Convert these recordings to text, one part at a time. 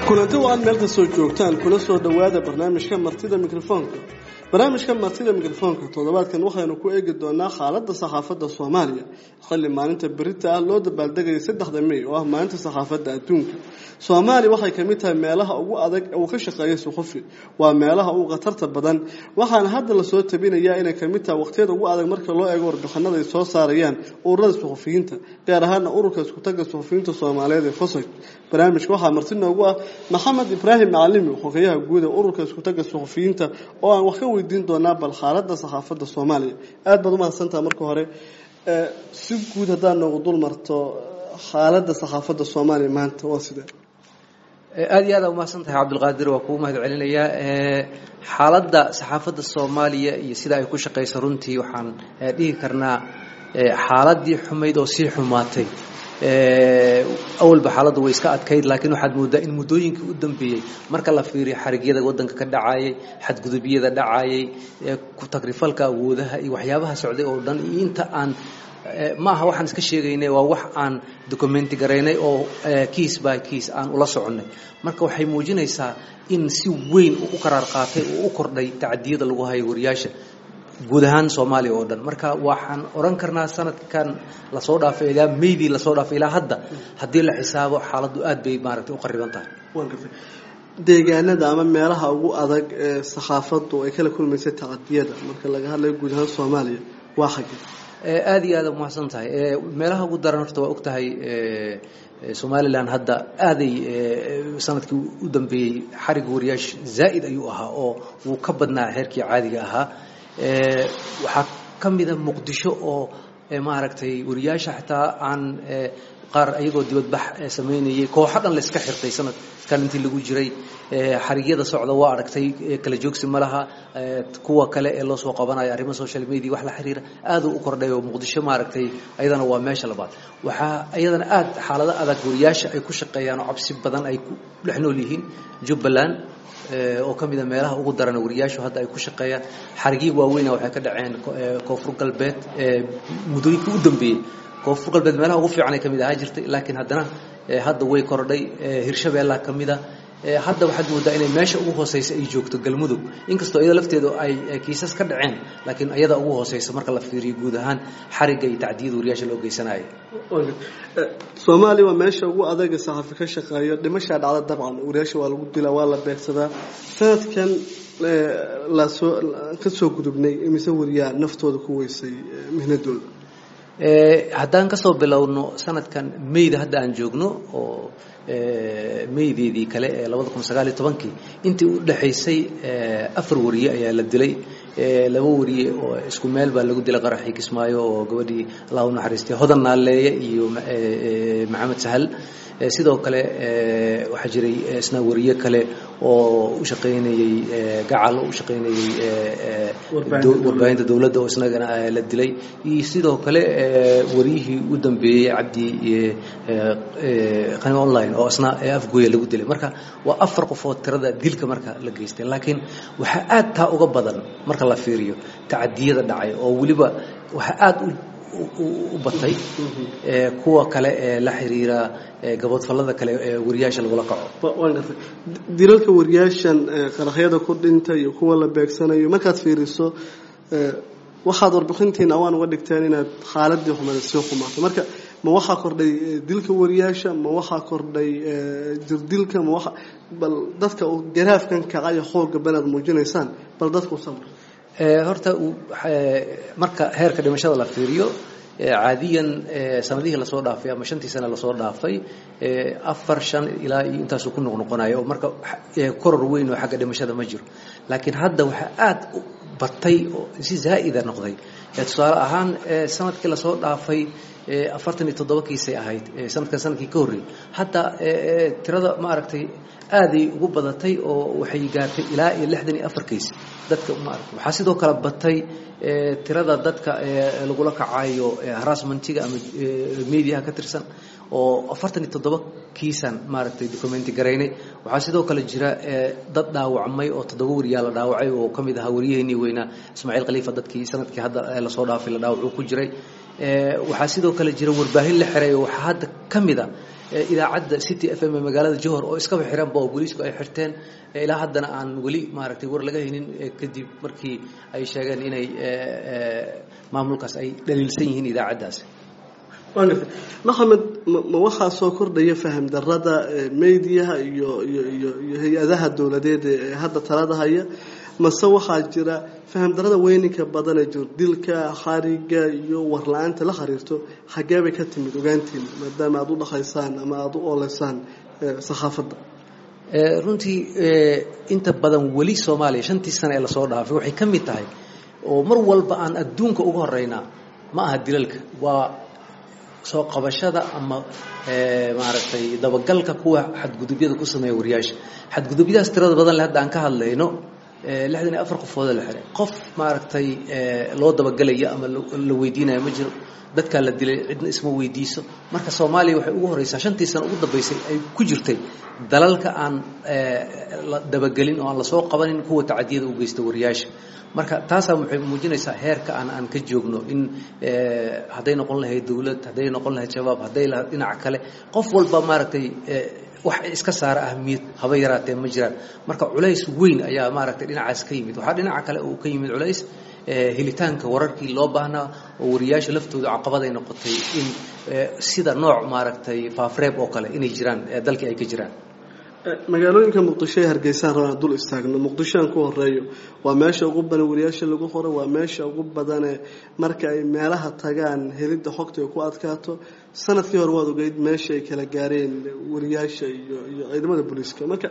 kulanti waan meel kastoo joogtaan kula soo dhowaada barnaamijka martida mikrofoonka barnaamijka martida mikrofoonka toddobaadkan waxaynu ku eegi doonaa xaaladda saxaafadda soomaaliya xilli maalinta berita ah loo dabaaldegayay saddexda mey oo ah maalinta saxaafadda adduunka soomaaliya waxay ka mid tahay meelaha ugu adag uu ka shaqeeya suxufi waa meelaha ugu khatarta badan waxaana hadda lasoo tabinayaa inay ka mid tahay waqtiyada ugu adag marka loo eego warbixinada ay soo saarayaan ururada suxufiyiinta gaar ahaana ururka iskutaga suxufiyiinta soomaaliyeed ee fosag barnaamijka waxaa marti noogu ah maxamed ibraahim macalimi xogeyaha guud ee ururka iskutaga suxufiyiinta oo aan wax ka weydiin doonaa bal xaaladda saxaafadda soomaaliya aada baad umahadsantaha marka hore si guud haddaad noogu dul marto xaaladda saxaafadda soomaaliya maanta waa sidee aada iyo aada umahadsan tahay cabdulqaadir waa kugu mahad celinayaa xaaladda saxaafadda soomaaliya iyo sida ay ku shaqayso runtii waxaan dhihi karnaa xaaladii xumayd oo sii xumaatay awalba xaaladdu way iska adkayd laakiin waxaad moodaa in muddooyinkii u dambeeyey marka la fiiriyo xarigyada waddanka ka dhacayay xadgudubyada dhacayay tagrifalka awoodaha iyo waxyaabaha socday oo dhan iyo inta aan ma aha waxaan iska sheegaynay waa wax aan documenti garaynay oo kiis by kiis aan ula soconnay marka waxay muujinaysaa in si weyn uu u qaraar qaatay oo u kordhay tacadiyada lagu hayo wariyaasha guud ahaan soomaaliya oo dhan marka waxaan odhan karnaa sanadkan lasoo dhaafay ilaa meydii lasoo dhaafay ilaa hadda haddii la xisaabo xaaladdu aad bay maaragtay u qariban tahay deegaanada ama meelaha ugu adag ee saxaafaddu ay kala kulmaysay tacadiyada marka laga hadlayo guud ahaan soomaaliya waa xagge aada iyo aada umahadsan tahay meelaha ugu daran horta waa og tahay somalilan hadda aaday sanadkii u dambeeyey xariga wariyaash zaa'id ayuu ahaa oo wuu ka badnaa heerkii caadiga ahaa waxaa ka mida muqdisho oo maaragtay wariyaasha xataa aan qaar ayagoo dibadbax samaynayay kooxo dhan la iska xirtay sanadkan intii lagu jiray xarigyada socda waa aragtay kala joogsi ma laha kuwa kale ee loo soo qabanayo arrimo social media wax la xiriira aaduu u kordhay oo muqdisho maaragtay ayadana waa meesha labaad waxaa ayadana aad xaalado adag wariyaasha ay ku shaqeeyaan oo cabsi badan ay ku dhex nool yihiin jubbaland oo ka mida meelaha ugu daran wariyaashu hadda ay ku shaqeeyaan xarigii waaweyna waxay ka dhaceen koonfur galbeed muddooyinkii u dambeeyey koonfur galbeed meelaha ugu fiican ay ka mid ahaa jirtay laakiin haddana hadda way kordhay hirshabeellaa ka mida hadda waxaad moodaa inay meesha ugu hooseysa ay joogto galmudug inkastoo iyada lafteedu ay kiisas ka dhaceen laakiin iyada ugu hooseysa marka la fiiriyo guud ahaan xarigga iyo tacdiyada wariyaasha loo geysanayo soomaaliya waa meesha ugu adaga saxafi ka shaqeeyo dhimashaa dhacda dabcan wariyaasha waa lagu dilaa waa la beegsadaa sanadkan lasoo ka soo gudubnay imise wariyaa naftooda ku weysay mihnadooda haddaan kasoo bilowno sanadkan meyda hadda aan joogno oo meydeedii kale ee labada kun sagaaliyo tobankii intii u dhexaysay afar wariye ayaa la dilay laba wariye oo isku meel baa lagu dilay qaraxii kismaayo oo gabadhii allah u naxariistay hodan naaleeye iyo maxamed sahal sidoo kale waxaa jiray isna wariye kale oo u shaqaynayey gacal u shaqaynayey warbaahinta dowladda oo isnagana la dilay iyo sidoo kale wariyihii u dambeeyey cabdi qani online oo isna afgooya lagu dilay marka waa afar qofood tirada dilka marka la geystay laakiin waxaa aad taa uga badan marka la fiiriyo tacadiyada dhacay oo weliba waxaa aada u batay kuwa kale ee la xiriira gaboodfallada kale ee wariyaasha lagula kaco waan gartay dilalka wariyaashan qaraxyada ku dhinta iyo kuwa la beegsanayo markaad fiiriso waxaad warbixintiina awaan uga dhigteen inaad xaaladii xumada sii xumaatay marka ma waxaa kordhay dilka wariyaasha ma waxaa kordhay jirdilka ma waa bal dadka garaafkan kacayo xooga banaad muujinaysaan bal dadka u sabr horta marka heerka dhimashada la fiiriyo caadiyan sanadihii lasoo dhaafay ama shantii sane lasoo dhaafay afar shan ilaa iyo intaasuu ku noqnoqonayo oo marka koror weyn oo xagga dhimashada ma jiro laakiin hadda waxaa aada u batay oo si zaa'ida noqday tusaale ahaan sanadkii lasoo dhaafay afartan iyo toddoba kiisay ahayd sanadkan sanadkii ka horreeyey hadda tirada ma aragtay aaday ugu badatay oo waxay gaartay ilaa iyo lixdan iyo afar kiis dadka maaragtay waxaa sidoo kale batay tirada dadka lagula kacayo harassmentiga ama mediaha ka tirsan oo afartan iyo toddoba kiisan maaragtay documenti garaynay waxaa sidoo kale jira dad dhaawacmay oo toddoba wariyaa la dhaawacay oo ka mid ahaa wariyaheenii weynaa ismaaciil khaliifa dadkii sanadkii hadda lasoo dhaafay la dhaawacuu ku jiray waxaa sidoo kale jira warbaahin la xiray oo waxaa hadda ka mid a idaacadda city f m ee magaalada johor oo iskaba xiranba oo booliisku ay xirteen ilaa haddana aan weli maaragtay war laga haynin kadib markii ay sheegeen inay maamulkaas ay dhaliilsan yihiin idaacaddaasi maxamed ma waxaa soo kordhaya faham darada mediaha iyo iyo iyo iyo hay-adaha dowladeed ee hadda talada haya mase waxaa jira faham darada weyninka badan ee jiro dilka khariga iyo warla-aanta la xiriirto xagee bay ka timid ogaantiin maadaama aada u dhaqaysaan ama aada u ooleysaan sakhaafadda runtii inta badan weli soomaaliya shantii sane ee lasoo dhaafay waxay ka mid tahay oo mar walba aan adduunka uga horeynaa ma aha dilalka waa soo qabashada ama maaragtay dabagalka kuwa xadgudubyada ku sameeya wariyaasha xadgudubyadaas tirada badan le hadda aan ka hadlayno lixdan iyo afar qofooda la xiray qof maaragtay loo dabagelaya ama la weydiinaya ma jiro dadkaa la dilay cidna isma weydiiso marka soomaaliya waxay ugu horeysaa shantii sano ugu dambeysay ay ku jirtay dalalka aan la dabagelin oo aan lasoo qabanin kuwa tacadiyada u geysta wariyaasha marka taasaa waxay muujinaysaa heerka aan aan ka joogno in hadday noqon lahayd dowlad hadday noqon lahayd shabaab hadday lahayd dhinaca kale qof walba maaragtay wax iska saara ahmiyad haba yaraatee ma jiraan marka culays weyn ayaa maaragtay dhinacaas ka yimid waxaa dhinaca kale uu ka yimid culays helitaanka wararkii loo baahnaa oo wariyaasha laftooda caqabad ay noqotay in sida nooc maaragtay faafreeb oo kale inay jiraan dalkii ay ka jiraan magaalooyinka muqdisho ee hargeysaan rabaan dul istaagno muqdisho aan ku horeeyo waa meesha ugu badan wariyaasha lagu qoro waa meesha ugu badane marka ay meelaha tagaan helidda xogta ay ku adkaato sanadkii hore waad ogeyd meesha ay kala gaareen wariyaasha iyo iyo ciidamada booliiska marka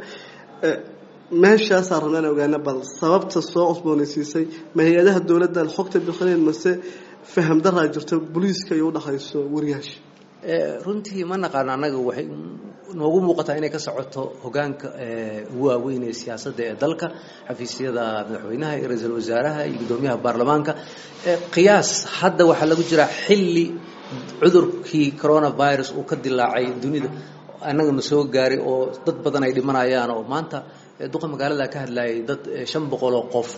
meeshaasaa rabnaan ogaana bal sababta soo cusboonaysiisay ma hay-adaha dowladdan xogta bixineen mase faham daraa jirto booliiska iyo udhexayso wariyaasha runtii ma naqaano annaga waxay noogu muuqataa inay ka socoto hogaanka ugu waaweyn ee siyaasadda ee dalka xafiisyada madaxweynaha iyo ra-iisul wasaaraha iyo guddoomiyaha baarlamaanka qiyaas hadda waxaa lagu jiraa xilli cudurkii coronavirus uu ka dilaacay dunida annagana soo gaaray oo dad badan ay dhimanayaan oo maanta duqa magaalada ka hadlayay dad shan boqol oo qof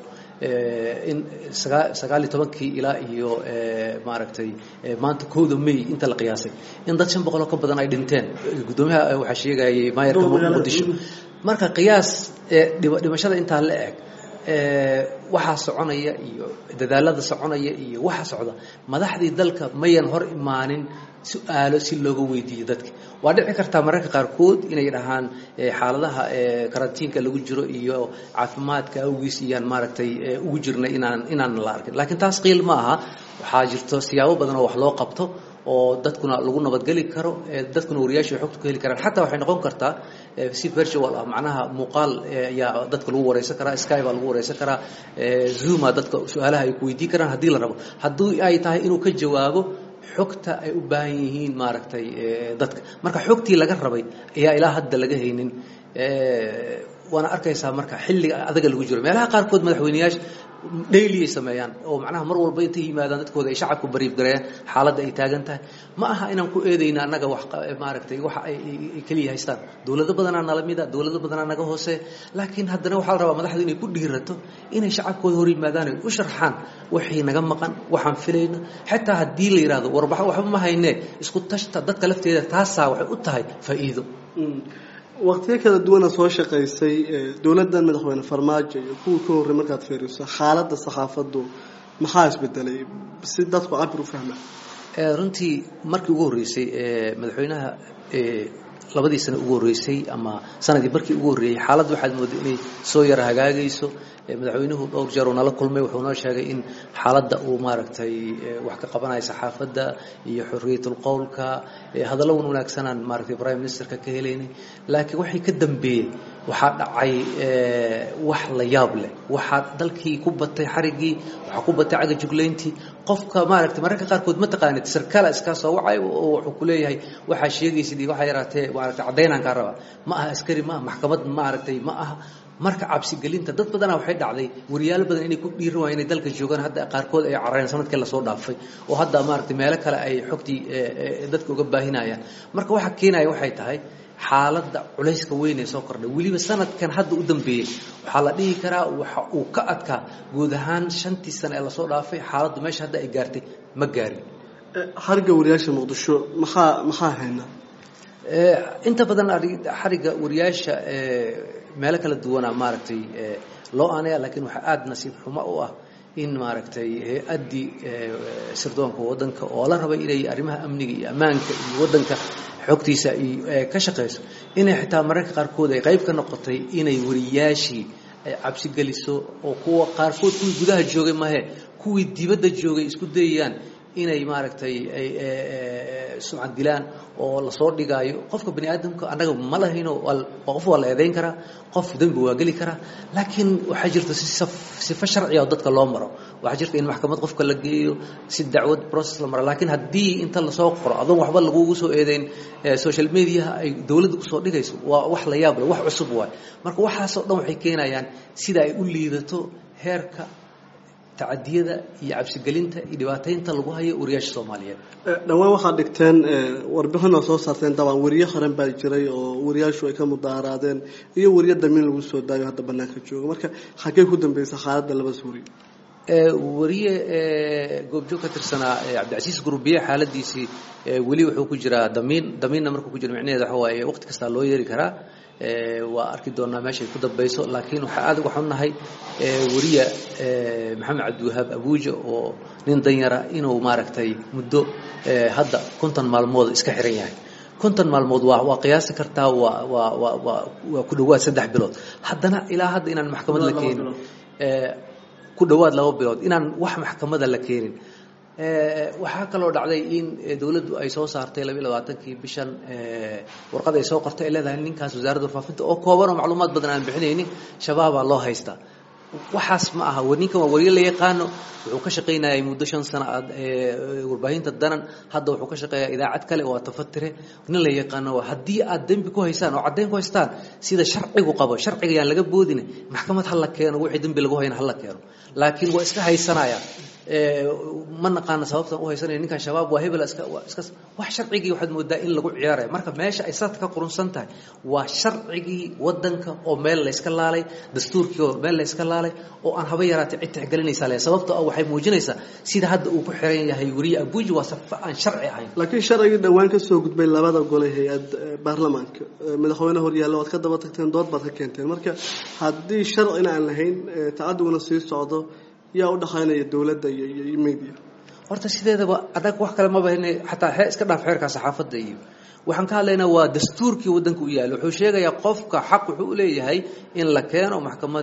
in sagaal iyo tobankii ilaa iyo maaragtay maanta kowda may inta la qiyaasay in dad shan boqol oo ka badan ay dhinteen guddoomiyaha waxaa sheegayay maayarka muqdisho marka qiyaas dhimashada intaa la eg waxaa soconaya iyo dadaalada soconaya iyo waxa socda madaxdii dalka mayan hor imaanin su-aalo si looga weydiiyo dadka waa dhici kartaa mararka qaarkood inay dhahaan xaaladaha karantiinka lagu jiro iyo caafimaadka awgiis iyaan maaragtay ugu jirnay inaan inaan la arkin laakiin taas qiil ma aha waxaa jirto siyaabo badan oo wax loo qabto oo dadkuna lagu nabadgeli karo dadkuna wariyaasha ay xogta ku heli karaan xataa waxay noqon kartaa si virtual ah macnaha muuqaal ayaa dadka lagu wareysan karaa sky baa lagu wareysan karaa zooma dadka su-aalaha ay ku weydiin karaan haddii la rabo haddii ay tahay inuu ka jawaabo xogta ay u baahan yihiin maaragtay dadka marka xogtii laga rabay ayaa ilaa hadda laga haynin waana arkaysaa marka xilliga adaga lagu jiro meelaha qaarkood madaxweyneyaasha daily ay sameeyaan oo macnaha mar walba intay yimaadaan dadkooda ay shacabka bariib gareeyaan xaaladda ay taagan tahay ma aha inaan ku eedayna annaga wax maaragtay waxa ay keliya haystaan dowlado badanaa nala mida dowlado badanaa naga hoose laakiin haddana waxaa la rabaa madaxdu inay ku dhiirato inay shacabkooda hor yimaadaan ay u sharxaan wixii naga maqan waxaan filayno xitaa haddii la yidhahdo warbaxo waxba ma haynee isku tashta dadka lafteeda taasaa waxay u tahay faa'iido waqtiyo kala duwana soo shaqaysay dowladdan madaxweyne farmaajo iyo kuwii ka horrey markaad fiiriso xaaladda saxaafaddu maxaa isbedelay si dadku cabir u fahma runtii markii ugu horreysay madaxweynaha labadii sano ugu horreysay ama sanadii markii ugu horreeyey xaaladda waxaad mooday inay soo yara hagaagayso madaxweynuhu dhowr jeer uu nala kulmay wuxuu noo sheegay in xaaladda uu maaragtay wax ka qabanayo saxaafadda iyo xorriyatul qowlka hadallo wan wanaagsanaan maaragtay prime ministerka ka helaynay laakiin waxay ka dambeeyey waxaa dhacay wax la yaab leh waxaa dalkii ku batay xariggii waxaa ku batay caga juglayntii qofka maaragtay mararka qaarkood ma taqaanid sarkaala iskaa soo wacay oo wuxuu ku leeyahay waxaa sheegaysid iyo waxaa yaraatee maaragtay caddaynaan kaa rabaa ma aha askari ma aha maxkamad maaragtay ma aha marka cabsigelinta dad badanaa waxay dhacday wariyaalo badan inay ku dhiiran waayeen inay dalka joogaan hadda qaarkood ay carareen sanadkii lasoo dhaafay oo hadda maaragtay meelo kale ay xogtii dadka uga baahinayaan marka waxa keenaya waxay tahay xaaladda culayska weyn ee soo kordhay weliba sanadkan hadda u dambeeyey waxaa la dhihi karaa waxa uu ka adkaa guud ahaan shantii sane ee lasoo dhaafay xaaladdu meesha hadda ay gaartay ma gaarin harga wariyaasha muqdisho maxaa maxaa haynaa inta badan xariga wariyaasha meelo kala duwana maaragtay loo aanaya lakiin waxaa aada nasiib xumo u ah in maaragtay hay-addii sirdoonka waddanka oo la rabay inay arrimaha amniga iyo ammaanka iyo waddanka xogtiisa ka shaqayso inay xitaa mararka qaarkood ay qayb ka noqotay inay wariyaashii cabsi geliso oo kuwa qaarkood kuwii gudaha joogay mahe kuwii dibadda joogay isku dayayaan inay maaragtay ay sumcad dilaan oo lasoo dhigaayo qofka bani aadamka annaga ma lahayno qof waa la eedayn karaa qof dembi waa geli karaa laakiin waxaa jirta sifo sharciga oo dadka loo maro waxaa jirta in maxkamad qofka la geeyo si dacwad process la maro laakiin haddii inta lasoo qoro adoon waxba lagugu soo eedeyn social mediaha ay dowladda kusoo dhigayso waa wax la yaab leh wax cusub waay marka waxaasoo dhan waxay keenayaan sida ay u liidato heerka tacadiyada iyo cabsigelinta iyo dhibaataynta lagu hayo wariyaasha soomaaliyeed dhowaan waxaad dhigteen warbixin oo soo saarteen dabcan weriye qaran baa jiray oo wariyaashu ay ka mudaaraadeen iyo weriye damiin lagu soo daayo hadda banaanka jooga marka xaggee ku dambeysa xaaladda labadaas weriye wariye goobjoog ka tirsanaa cabdicasiis gurbiye xaaladiisii weli wuxuu ku jiraa damiin damiinna markuu ku jiro micnaheeda waxa waaye waqti kastaa loo yeeri karaa waa arki doonaa meeshay ku dambayso laakiin waxaa aad uga xunnahay weriya maxamed cabdiwahaab abuuja oo nin danyara inuu maaragtay muddo hadda konton maalmood iska xiran yahay konton maalmood waa waa qiyaasi kartaa waa waa waa waa waa ku dhowaad saddex bilood haddana ilaa hadda inaan maxkamad la keenin ku dhowaad laba bilood inaan wax maxkamada la keenin waxaa kaloo dhacday in dowladdu ay soo saartay labiiy labaatankii bishan warqad ay soo qortay ay leedahay ninkaas wasaaradda warfaafinta oo kooban oo macluumaad badan aan bixinaynin shabaabaa loo haystaa waxaas ma aha ninkan waa wariye la yaqaano wuxuu ka shaqaynayay muddo shan sano aad warbaahinta danan hadda wuxuu ka shaqeeyaa idaacad kale waa tafatire nin la yaqaano haddii aad dembi ku haysaan oo caddayn ku haystaan sida sharcigu qabo sharciga yaan laga boodin maxkamad ha la keeno wixii dembi lagu hayna ha la keeno laakiin waa iska haysanaya ma naqaana sababtan u haysanaya ninkan shabaab waa hebel iska iska wax sharcigii waxaad moodaa in lagu ciyaaraya marka meesha ay sadka ka qurunsan tahay waa sharcigii wadanka oo meel la iska laalay dastuurkii oo meel la iska laalay oo aan haba yaraatay cid tixgelinaysa leh sababta ah waxay muujinaysaa sida hadda uu ku xiran yahay weriye abuuji waa safa aan sharci ahayn laakiin sharcigii dhowaan ka soo gudbay labada gole hay-ad baarlamaanka madaxweyne horyaalla waad ka daba tagteen dood baad ka keenteen marka haddii sharcina aan lahayn tacadiguna sii socdo yaa u dhaqaynaya dowladda iyo iyo media horta sideedaba annaga wax kale maba hn xataa xee iska dhaaf xeerka saxaafadda iyo waxaan ka hadlaynaa waa dastuurkii waddanka u yaalla wuxuu sheegayaa qofka xaq wuxuu u leeyahay in la keeno maxkamad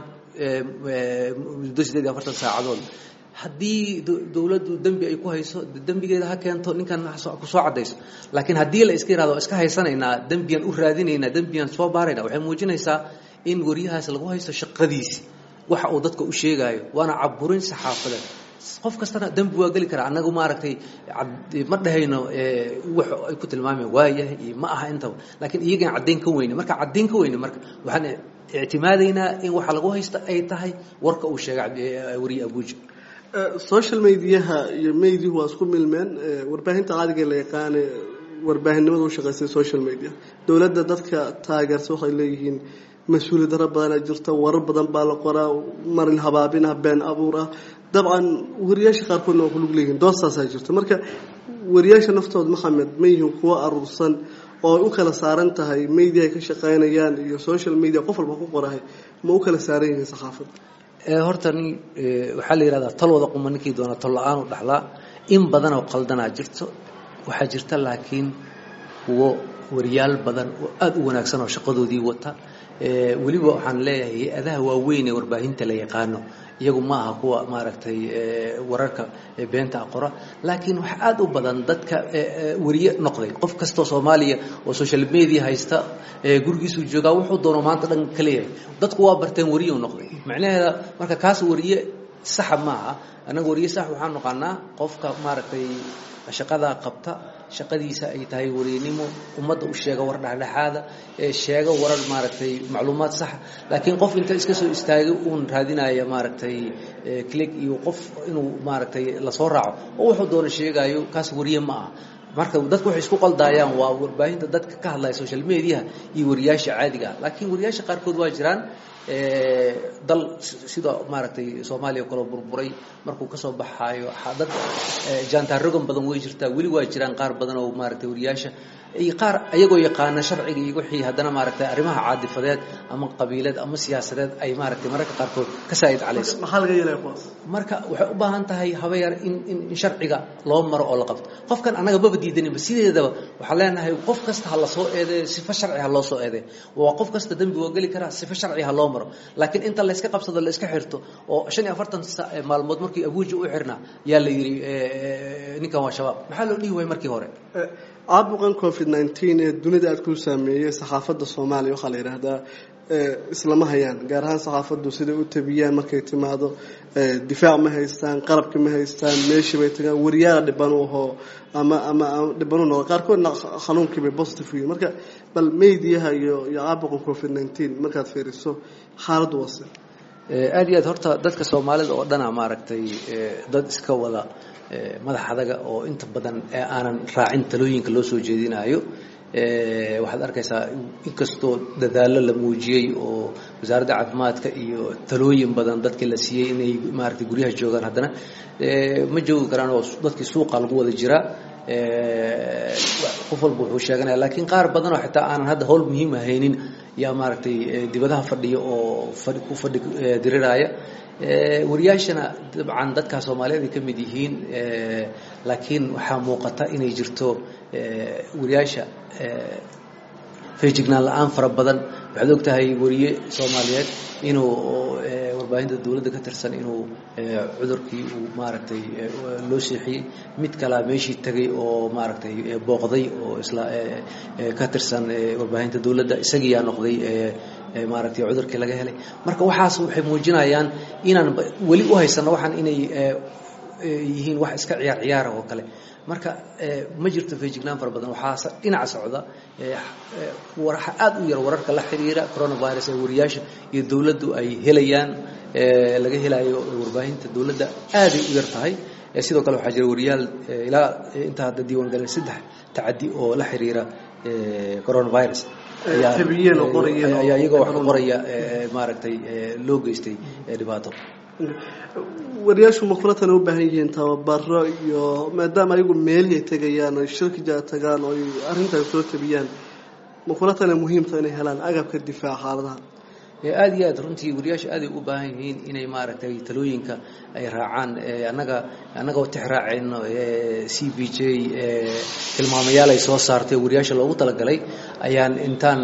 muddo sideed iyo afartan saacadood haddii dowladdu dembi ay ku hayso dembigeeda ha keento ninkan kusoo caddayso laakiin haddii la iska yihahdo iska haysanaynaa dembiyan u raadinaynaa dembiyan soo baarayna waxay muujinaysaa in wariyahaas lagu haysto shaqadiisi waxa uu dadka u sheegaayo waana caburin saxaafadeed qof kastana dembi waa geli karaa annagu maaragtay ma dhahayno wax ay ku tilmaameen waayahay iyo ma aha intaba laakiin iyagaan caddayn ka weyne marka caddayn ka weyne marka waxaan ictimaadaynaa in waxa lagu haysta ay tahay warka uu sheegay weriye abuuja social mediaha iyo mediahu waa isku milmeen warbaahinta caadiga la yaqaane warbaahinnimada u shaqaysay social media dowladda dadka taageersa waxay leeyihiin mas-uuliyad daro badanaa jirta warar badan baa la qoraa marin habaabinah been abuur ah dabcan wariyaasha qaarkoodna waa kulug leeyihiin doostaasaa jirta marka wariyaasha naftooda maxamed ma yihiin kuwo aruursan oo ay u kala saaran tahay media ay ka shaqaynayaan iyo social media qof walba ku qorahay ma u kala saaran yihiin saxaafadda horta nin waxaa la yihahdaa tal wada quma ninkii doona tol la-aan u dhaxlaa in badanoo qaldanaa jirto waxaa jirta laakiin kuwo wariyaal badan oo aada u wanaagsan oo shaqadoodii wata weliba waxaan leeyahay hay-adaha waaweyn ee warbaahinta la yaqaano iyagu ma aha kuwa maaragtay wararka beenta qora laakiin waxaa aada u badan dadka wariye noqday qof kastoo soomaaliya oo social media haysta gurigiisuu joogaa wuxuu doono maanta dhan ka leeyahay dadku waa barteen wariyuu noqday macnaheeda marka kaas wariye saxa maaha annaga wariye sax waxaan noqonaa qofka maaragtay shaqadaa qabta shaqadiisa ay tahay wariynimo ummadda u sheega war dhexdhexaada sheega warar maaragtay macluumaad saxa laakiin qof inta iska soo istaagay uun raadinaya maaragtay click iyo qof inuu maaragtay lasoo raaco oo wuxuu doono sheegaayo kaas wariye ma aha marka dadku waxay isku qaldaayaan waa warbaahinta dadka ka hadlaya social mediaha iyo wariyaasha caadiga ah laakiin wariyaasha qaarkood waa jiraan dal sida maaragtay soomaaliya o kaleo burburay markuu kasoo baxaayo dad jaantarogan badan way jirtaa weli waa jiraan qaar badan oo maaragtay wariyaasha iyo qaar ayagoo yaqaana sharciga iyo wixii haddana maaragtay arrimaha caadifadeed ama qabiileed ama siyaasadeed ay maaragtay mararka qaarkood ka saa'id calayso maxaa laga yeelaya kuwaas marka waxay u baahan tahay habayar in in in sharciga loo maro oo la qabto qofkan annaga maba diidaninba sideedaba waxaan leenahay qof kasta ha la soo eedeeyo sifo sharci ha loo soo eedeeyo waa qof kasta dembi waa geli karaa sifo sharci ha loo maro laakiin inta la iska qabsado la iska xirto oo shan iyo afartan maalmood markii abuuja u xirnaa yaa la yidhi ninkan waa shabaab maxaa loo dhihi waayey markii hore caabuqan covid nineteen ee dunida aad ku saameeyey saxaafadda soomaaliya waxaa la yidhaahdaa islama hayaan gaar ahaan saxaafaddu siday u tabiyaan markay timaado difaac ma haystaan qalabki ma haystaan meeshii bay tagaan wariyaala dhibanu ahoo ama ama dhibanu noqo qaarkoodna xanuunkii bay positive yihiin marka bal mediyaha iyo iyo caabuqan covid nineteen markaad fiiriso xaaladdu wase aad iyo aad horta dadka soomaalida oo dhana maaragtay dad iska wada madax adaga oo inta badan aanan raacin talooyinka loo soo jeedinayo waxaad arkaysaa inkastoo dadaallo la muujiyey oo wasaaradda caafimaadka iyo talooyin badan dadkii la siiyey inay maaragtay guryaha joogaan haddana ma joogi karaan oo dadkii suuqa lagu wada jiraa qof walba wuxuu sheeganaya laakiin qaar badan oo xitaa aanan hadda howl muhiim ahaynin yaa maaragtay dibadaha fadhiya oo ku fadhi diriraya wariyaashana dabcan dadkaa soomaaliyeed ay ka mid yihiin laakiin waxaa muuqata inay jirto wariyaasha feejignaan la-aan fara badan waxaad og tahay wariye soomaaliyeed inuu warbaahinta dowladda ka tirsan inuu cudurkii uu maaragtay loo seexiyey mid kalea meeshii tegay oo maaragtay booqday oo isla ka tirsan warbaahinta dowladda isagiiyaa noqday maaragtay cudurkii laga helay marka waxaas waxay muujinayaan inaan weli u haysano waxaan inay yihiin wax iska ciyaar ciyaara oo kale marka ma jirto feejignaan fara badan waxaa dhinaca socda waxa aada u yar wararka la xiriira coronavirus ee wariyaasha iyo dowladdu ay helayaan laga helayo warbaahinta dowladda aaday u yar tahay sidoo kale waxaa jira wariyaal ilaa inta hadda diiwaan galeen saddex tacadi oo la xiriira coronavirus ayaa iyagoo wax qoraya maaragtay loo geystay dhibaato wariyaashu makulatana u baahan yihiin tababaro iyo maadaama ayagu meelihii tegayaan oy shirkija tagaan oo arrintan soo tabiyaan makulatana muhiimta inay helaan agabka difaaca xaaladaha aada iyo aad runtii wariyaasha aaday u baahan yihiin inay maaragtay talooyinka ay raacaan annaga annagoo tix raacayno c b j tilmaamayaal ay soo saartay wariyaasha loogu talagalay ayaan intaan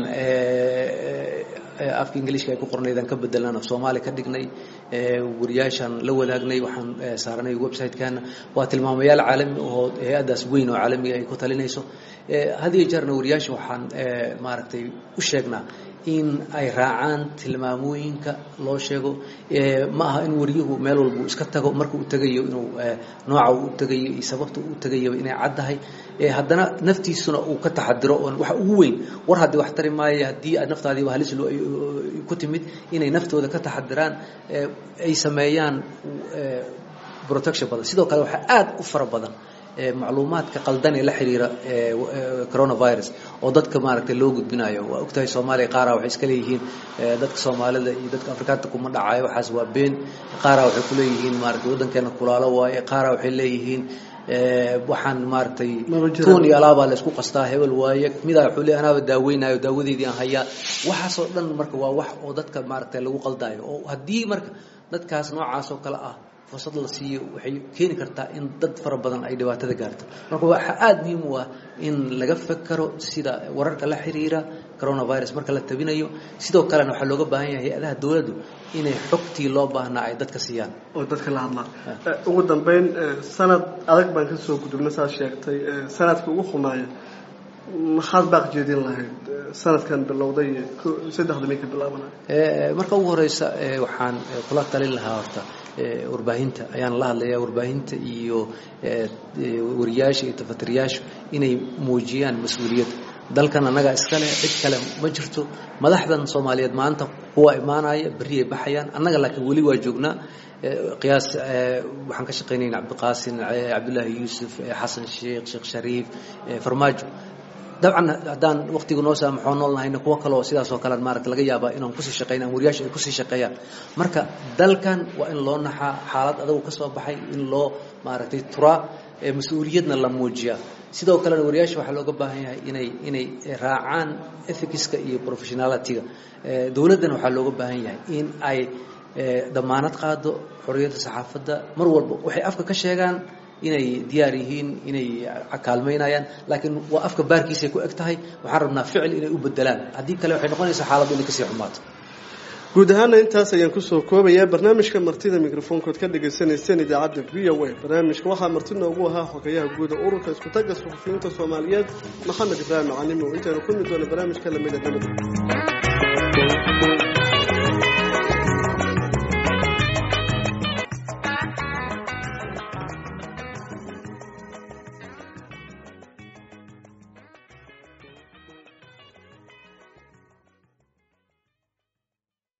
afka ingiliishka ay ku qornaydaan ka bedelaan af soomaali ka dhignay wariyaashaan la wadaagnay waxaan saaranay website-kaana waa tilmaamayaal caalami oo hay-addaas weyn oo caalamiga ay ku talinayso had iyo jeerna wariyaasha waxaan maaragtay u sheegnaa in ay raacaan tilmaamooyinka loo sheego ma aha in wariyuhu meel walbuu iska tago marka uu tegayo inuu nooca uu tegayo iyo sababta uu tegayaba inay caddahay haddana naftiisuna uu ka taxadiro oo waxa ugu weyn war haddii wax tari maayo haddii aad naftaadiiba halis ku timid inay naftooda ka taxadiraan ay sameeyaan protection badan sidoo kale waxaa aada u fara badan macluumaadka qaldan ee la xiriira coronavirus oo dadka maaragtay loo gudbinayo waa ogtahay soomaaliya qaara waxay iska leeyihiin dadka soomaalida iyo dadka afrikaanta kuma dhacayo waxaas waa been qaara waxay ku leeyihiin maaragtay waddankeena kulaalo waaye qaara waxay leeyihiin waxaan maaragtay tuun iyo alaabaa la isku qastaa hebel waaye midaa wuxuu leeyahay anaaba daaweynayo daawadeydii aan hayaa waxaasoo dhan marka waa wax oo dadka maaragtay lagu qaldayo oo haddii marka dadkaas noocaas oo kale ah fursad la siiyo waxay keeni kartaa in dad fara badan ay dhibaatada gaarto marka waxaa aada muhiim u ah in laga fekero sida wararka la xiriira coronavirus marka la tabinayo sidoo kalena waxaa looga baahan yahay hay-adaha dowladdu inay xogtii loo baahnaa ay dadka siiyaan oo dadka la hadlaan ugu dambeyn sanad adag baan ka soo gudubna saad sheegtay sanadka ugu xumaaya maxaad baaq jeedin lahayd sanadkan bilowday saddexda may ka bilaabanay marka ugu horeysa waxaan kula talin lahaa horta warbaahinta ayaan la hadlayaa warbaahinta iyo wariyaasha iyo tafatiriyaasha inay muujiyaan mas-uuliyad dalkan annagaa iskale cid kale ma jirto madaxdan soomaaliyeed maanta kuwa imaanaya berri ay baxayaan annaga laakiin weli waa joognaa qiyaas waxaan ka shaqaynayna cabdiqaasin cabdullaahi yuusuf xasan sheekh sheekh shariif farmaajo dabcan haddaan waqtiga noo saamaxoo nool nahayna kuwo kaleoo sidaasoo kale maarata laga yaabaa inaan kusii shaqeyna wariyaasha ay kusii shaqeeyaan marka dalkan waa in loo naxaa xaalad adagu ka soo baxay in loo maaragtay turaa mas-uuliyadna la muujiyaa sidoo kalena wariyaasha waxaa looga baahan yahay inay inay raacaan ethicska iyo professionalityga dowladdana waxaa looga baahan yahay in ay damaanad qaado xorriyadda saxaafadda mar walba waxay afka ka sheegaan inay diyaar yihiin inay kaalmaynayaan laakiin waa afka baarkiisay ku eg tahay waxaan rabnaa ficil inay u bedelaan haddii kale waxay noqonaysaa xaaladdu inay kasii xumaato guud ahaana intaas ayaan kusoo koobayaa barnaamijka martida mikrofoonkood ka dhagaysanayseen idaacadda v o a barnaamijka waxaa marti noogu ahaa xogayaha guuda ururka iskutaga suxufiyiinta soomaaliyeed maxamed ibraahim macalimo intaynu kulmi doona barnaamijka lamida nabad